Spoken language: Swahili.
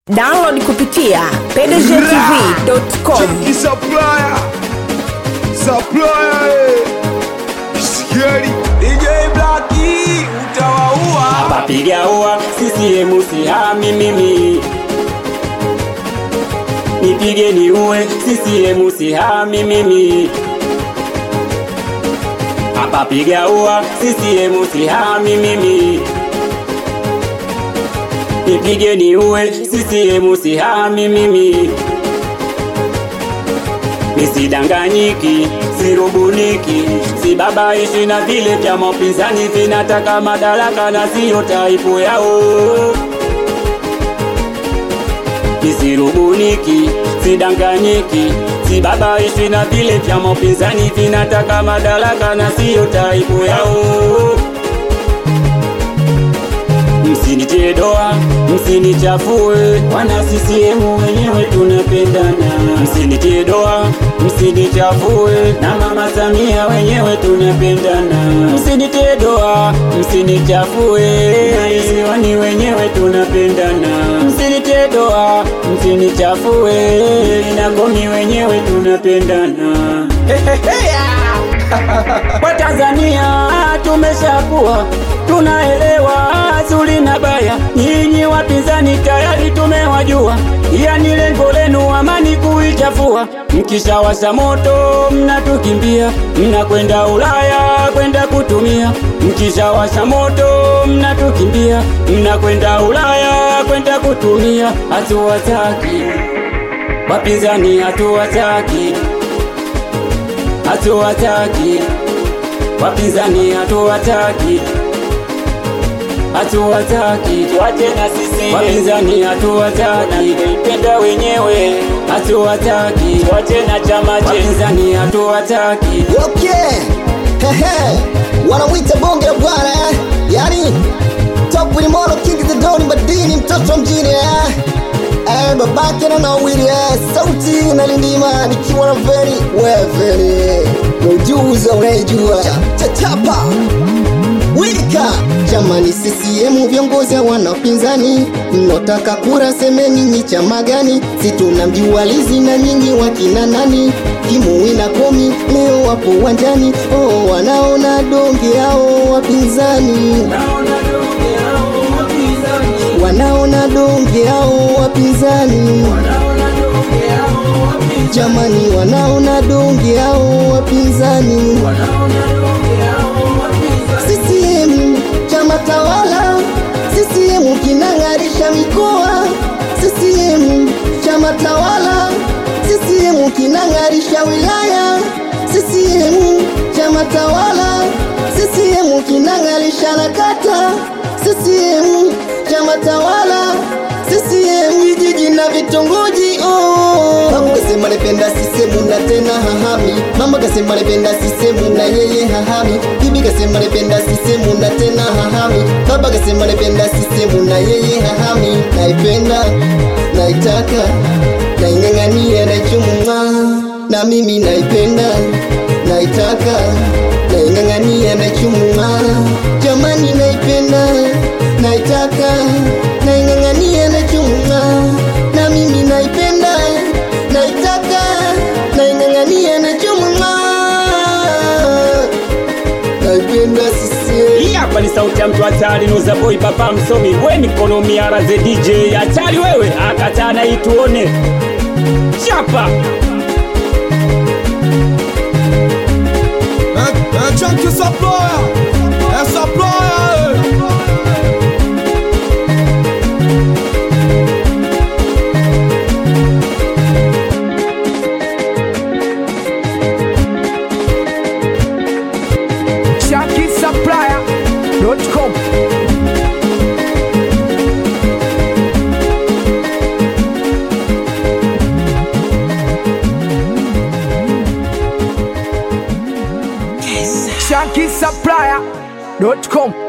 download kupitia pdgtv.com Cheki supplier supplier eh. Sikieni DJ Blackie utawaua Papiga ua CCM sihami mimi Nipige ni uwe CCM sihami mimi Hapa piga ua CCM sihami mimi Nipige ni uwe CCM sihami mimi Nisidanganyiki, sirubuniki, sibabaishi na vile vya mapinzani vinataka madaraka na siyo taipu yao. Nisirubuniki, sidanganyiki, sibabaishi na vile vya mapinzani vinataka madaraka na siyo taipu yao. Msinitie doa, msinichafue, wana CCM wenyewe tunapendana. Msinitie doa, msinichafue, na mama Samia wenyewe tunapendana. Msinitie doa, msinichafue, na isiwani wenyewe tunapendana. Msinitie doa, msinichafue, na Gomi wenyewe tunapendana. Kwa Tanzania tumeshakuwa tunaelewa zuri na baya, nyinyi wapinzani tayari tumewajua, yani lengo lenu amani kuichafua. Mkishawasha moto mnatukimbia, mnakwenda Ulaya kwenda kutumia. Mkishawasha moto mnatukimbia, mnakwenda Ulaya kwenda kutumia. Hatuwataki wapinzani, hatuwataki hatuwataki wapinzani, hatuwataki hatuwataki, tuache na sisi wapinzani, hatuwataki penda wenyewe, hatuwataki, tuache na chama chetu wapinzani, hatuwataki Okay. Hehe. Wanamwita bonge la bwana eh? Yani top ni mono king the doni madini mtoto wa mjini eh? Eh, babake na nawiri eh? Sauti na lindima nikiwa na veri we veri Ujuza unaijua Cha- Chachapa Wika jamani, CCM viongozi hawana upinzani, mnotaka kura semeni nyi chama gani? Si tunamjua Lizi na nyinyi wakina nani? Kimui na Komi leo wapo uwanjani, oh, wanaona donge hao wapinzani, wanaona donge hao wapinzani, jamani, wanaona donge hao wapinzani. CCM chama tawala, CCM kinang'arisha mikoa, CCM chama tawala, CCM kinang'arisha wilaya, CCM chama tawala, CCM kinang'arisha na kata, CCM chama tawala, CCM vijiji na vitongoji oh. Mama kasema napenda CCM na tena hahami, mama kasema napenda CCM na yeye hahami, bibi kasema napenda CCM na tena hahami, baba kasema napenda CCM na yeye hahami, naipenda naitaka naing'ang'ania naichuma, na mimi naipenda naitaka naing'ang'ania naichuma, jamani naipenda naitaka naing'ang'ania naichuma, na mimi naipenda naitaka naing'ang'ania naichuma, naipenda CCM Hii hapa ni sauti ya mtu hatari, Nuza Boy, papa msomi, we mikono miara ze DJ hatari wewe, akataa na hii tuone chapa Eh, eh, Cheki supplier Eh, supplier eh. shakisupplier.com shakisupplier.com